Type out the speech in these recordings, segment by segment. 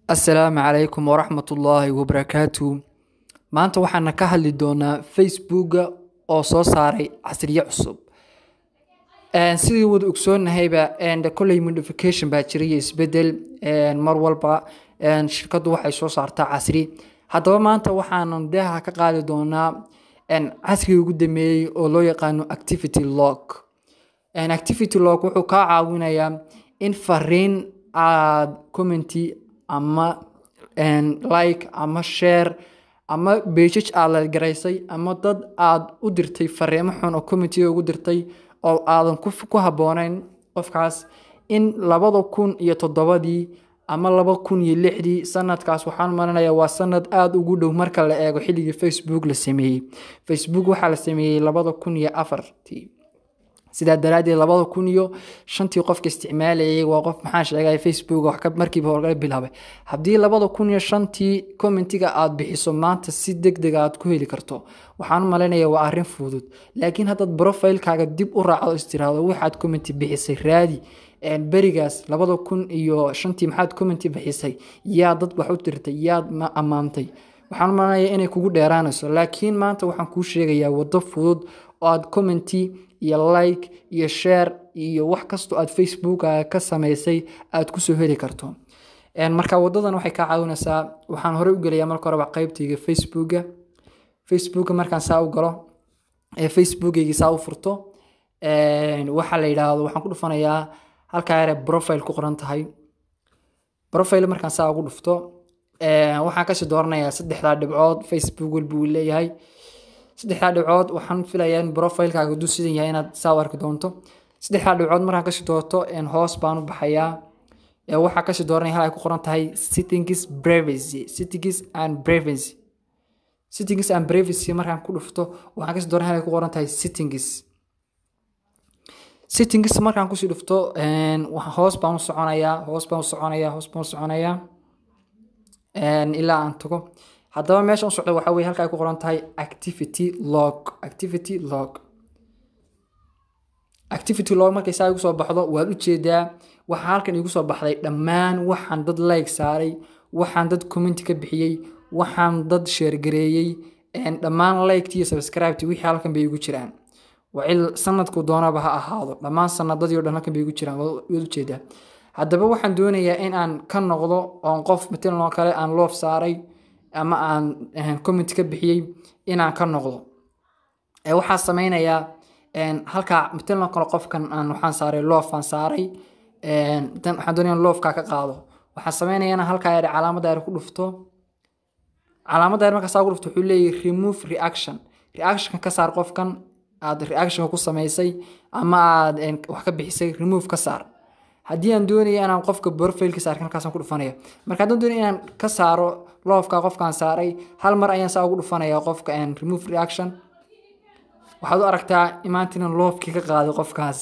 assalaamu calaykum waraxmatullaahi wabarakaatu maanta waxaana ka hadli doonaa facebooka oo soo saaray casriye cusub sidii wada ogsoonnahayba kolley modification baa jiray iyo isbedel mar walba shirkaddu waxay soo saartaa casri haddaba maanta waxaanan deeha ka qaadi doonaa casriga ugu dameeyey oo loo yaqaano activity log activity log wuxuu kaa caawinayaa in fariin aad commenty ama like ama share ama bejaj aad la garaysay ama dad aad u dirtay fariimo xun oo commentiga ugu dirtay oo aadan ku habboonayn qofkaas in labada kun iyo toddobadii ama laba kun iyo lixdii sanadkaas waxaan marinayaa waa sanad aada ugu dhow marka la eego xilligii facebook la sameeyey facebook waxaa la sameeyey labada kun iyo afartii sidaa daraadeed labada kun iyo shantii qofka isticmaalayay waa qof maxaa sheegay facebook wax markiiba horgala bilaabay haddii labada kun iyo shantii commentiga aad bixiso maanta si deg deg aad ku heli karto waxaan u malaynayaa waa arrin fudud laakiin haddaad profilekaaga dib u raacdo istiraado waxaad commenti bixisay raadi berigaas labada kun iyo shantii maxaad commenti bixisay yaa dad wax u dirtay yaad ammaantay waxaan u malanayaa inay kugu dheeraanayso laakiin maanta waxaan kuu sheegayaa waddo fudud oo aad commenty iyo like iyo share iyo wax kastoo aad facebooka ka samaysay aad kusoo heli karto marka wadadan waxay kaa caawinaysaa waxaan horey u gelayaa marka horeba qeybtayga facebooka facebooka markaan saa u galo ee facebookaygi saa u furto waxaa la yidhaahdo waxaan ku dhufanayaa halkaa yare profile ku qoran tahay profile markaan saa ugu dhufto waxaan kasii dooranayaa saddexdaa dhibcood facebook walba uu leeyahay saddexdaa dhibcood waxaan filayaa in profilekaaga haduu sidan yahay inaad saa u arki doonto saddexdaa dhibcood markaan kasii doorto hoos baan u baxayaa waxaa kasii dooranaya hal ay ku qoran tahay settings privacy settings and privacy settings and privacy markaan ku dhufto waxaan kasii dooranaya hal ay ku qoran tahay settings settings markaan kusii dhufto hoos baan u soconayaa hoos baan u soconayaa hoos baan u soconayaa ilaa aan tago haddaba meesha u socda waxaa weye halka ay ku qoran tahay activity log activity log activity log markay saa igu soo baxdo waad ujeedaa waxaa halkan igu soo baxday dhammaan waxaan dad like saaray waxaan dad commenti ka bixiyey waxaan dad sheergareeyey dhammaan liketi iyo subscribeti wixii halkan bay igu jiraan wacil sanadku doonaba ha ahaado dhammaan sanadadii o dhan halkan bay igu jiraan waad ujeedaa haddaba waxaan doonayaa in aan ka noqdo oon qof matalan oo kale aan loof saaray ama aan comment ka bixiyey inaan ka noqdo waxaa sameynayaa halkaa matalan kale qofkan aan waxaan saaray loofaan saaray waxaan doonaya loofkaa ka qaado waxaan sameynaya inaan halkaa yare calaamadda yare ku dhufto calaamadda yare markaa saa ku dhufto wuxuu leeyahy remove reaction reactionka ka saar qofkan aad reactionka ku samaysay ama aad wax ka bixisay remove ka saar haddii aan doonaya inaan qofka profilkiisa arkin halkaasaan ku dhufanaya marka haddaan doonaya inaan ka saaro loofka qofkaan saaray hal mar ayaan saa ugu dhufanaya qofka remove reaction waxaad u aragtaa imaantinan loofkii ka qaaday qofkaas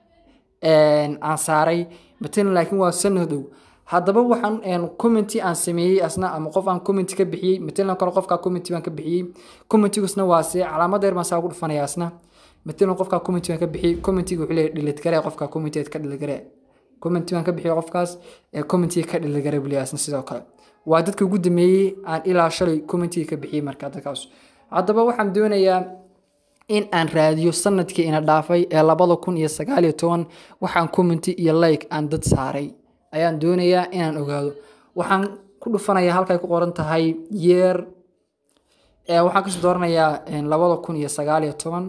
aan saaray matalan laakiin waa sanadow haddaba waxaan commenty aan sameeyey asna ama qof aan commenty ka bixiyey matalan kale qofkaa commenty baan ka bixiyey commentigusna waa see calaamada yar baan saa ugu dhufanaya asna matalan qofkaa commenty baan ka bixiyey commentiga wuxuu leeyahy dhilid garee qofkaa commenteed ka dhilid garee commenty baan ka bixiyo qofkaas ee commentiga ka dhilagara buliyaasna sidoo kale waa dadka ugu dameeyey aan ilaa shalay commentiga ka bixiyey marka dadkaas haddaba waxaan doonayaa in aan raadiyo sanadkii ina dhaafay ee labada kun iyo sagaal iyo toban waxaan commenty iyo like aan dad saaray ayaan doonayaa inaan ogaado waxaan ku dhufanayaa halkay ku qoran tahay yeer waxaan kasoo dooranayaa labada kun iyo sagaal iyo toban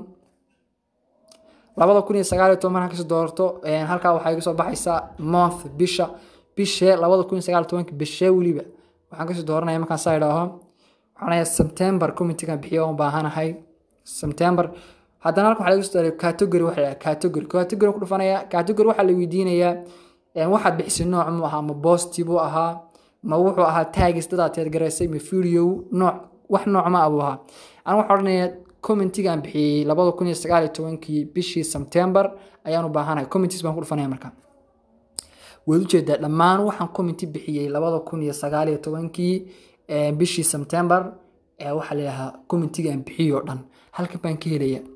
labada kun iyo sagaal iyo toban markaan kasoo doorto halkaa waxaa iga soo baxaysaa month bisha bishee labada kun iyo sagaal iyo tobanka bishee weliba waxaan kasoo dooranaya markaan saa idhaaho waxaan leeyahay september committeegan bixiyo oon baahanahay september haddana halkan waxaa laga soo dooray category waxa la category category ku dhufanaya category waxaa la weydiinayaa waxaad bixisay nooc mu ahaa ma positive u ahaa ma wuxuu ahaa taagis dadaad teedgaraysay ma video nooc wax nooc ma abuu ahaa aniga waxaan odhanayaa commentigaan bixiyey labada kun iyo sagaal iyo tobankii bishii september ayaan u baahanahay commenties baan ku dhufanaya marka waad ujeedaa dhammaan waxaan commenty bixiyey labada kun iyo sagaal iyo tobankii bishii september waxaa layahaa commentigaan bixiyey oo dhan halkan baan ka helaya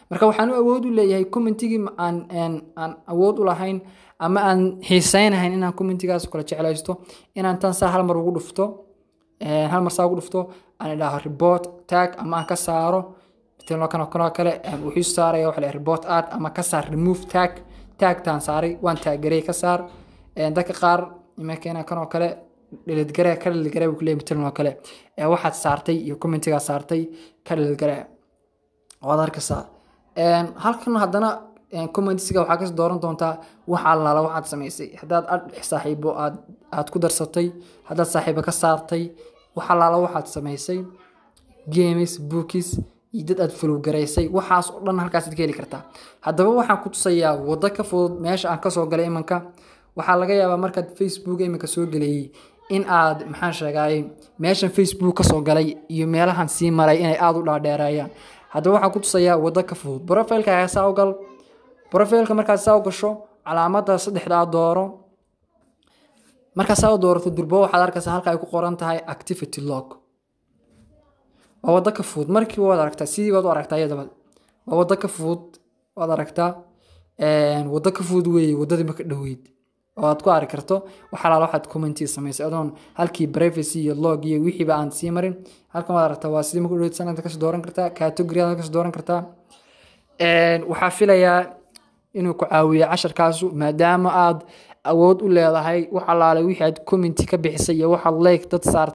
marka waxaan u awood u leeyahay commentigii aan aan awood u lahayn ama aan xiiseynahayn inaan commentigaas kala jeclaysto inaan tan saa hal mar ugu dhufto hal mar saa ugu dhufto aan idhaaho report tag ama aan ka saaro kan kanoo kale wuxuu saaraya waxa la report ad ama ka saar remove tag tagtaan saaray waan taagarey ka saar dadka qaar imakeena kanoo kale dhilidgare ka dhilidgare buu kuleeyahay matalan oo kale waxaad saartay iyo commentigaa saartay ka dhilidgare waad arkaysaa halkan haddana commentsiga waxaa kasoo dooran doontaa waxa allaala waxaad samaysay haddaad ad saaxiibo aad aad ku darsatay haddaad saaxiibo ka saartay wax allaala waxaad samaysay games bookis iyo dad aad follow garaysay waxaas oo dhan halkaasaad ka heli kartaa haddaba waxaan ku tusayaa waddo ka fudud meesha aan kasoo galay imanka waxaa laga yaabaa markaad facebook iminka soo gelayay in aad maxaan sheegay meeshan facebook kasoo galay iyo meelahan sii maray inay aada u dhaadheereeyaan haddaba waxaan ku tusayaa waddo ka fudud profilekaaga saa u gal profileka markaad saa u gasho calaamada saddexdaa dooro markaad saa u doorato durbo waxaad arkaysaa halka ay ku qoran tahay activity log waa waddo ka fudud markiiba waad aragtaa sidii baad u aragtaa iyadaba waa waddo ka fudud waad aragtaa waddo ka fudud weeye waddadii maka dhoweyd oo aad ku arki karto wax alaala waxaad commenti samaysay adoon halkii privacy iyo log iyo wixiiba aan sii marin halkan waad aragtaa waa sidii maka dhoweyd sanadka kasoo dooran kartaa category aad kasoo dooran kartaa waxaa filayaa inuu ku caawiyo casharkaasu maadaama aad awood u leedahay wax alaale wixii aad commenti ka bixisay iyo waxaad like dad saartay